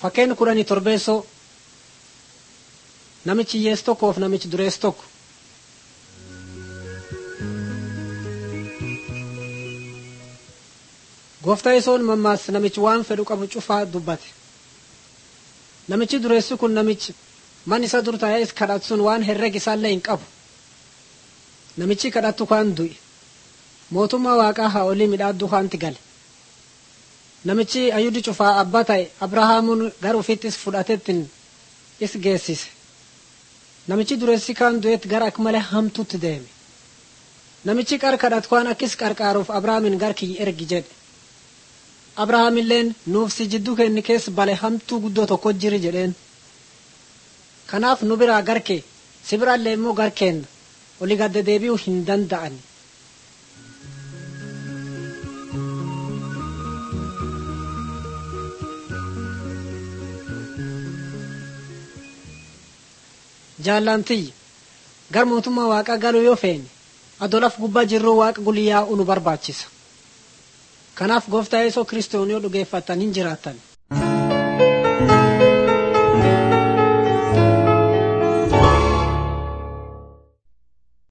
Fakkeenya kudhanii torbeessoo namichi hiyyeessi tokkoof namichi dureessi tokko. Gooftaa yesoon mammaas namichi waan fedhu qabu cufaa dubbate. Namichi dureessi kun namichi man isa dur taa'ee kadhatu sun waan herreg isaallee hin qabu. Namichi kadhattu kaan du'e. Mootummaa waaqaa haa olii midhaaddu kaanti gale. Namichi ayyuudi cufaa abbaa ta'e Abrahaamuun gara ufittis fudhatettiin is geessise. Namichi dureessi kaan du'etti gara akka malee hamtuutti deeme. Namichi qar kadhatu kaan akkis qarqaaruuf Abrahaamin gar kiyyi ergi jedhe. Abrahaamilleen nuuf si jidduu kenni keessa bale hamtuu guddoo tokko jiri jedheen. Kanaaf nu biraa garkee si biraallee immoo garkeenna olii gadda deebi'uu hin danda'ani. Jaallantii gar mootummaa waaqaa galuu yoo feene adolaf gubbaa jirruu waaqa guliyyaa'uu nu barbaachisa. Kanaaf gooftaa yeesoo kiristoon yoo dhugeeffattan hin jiraattan.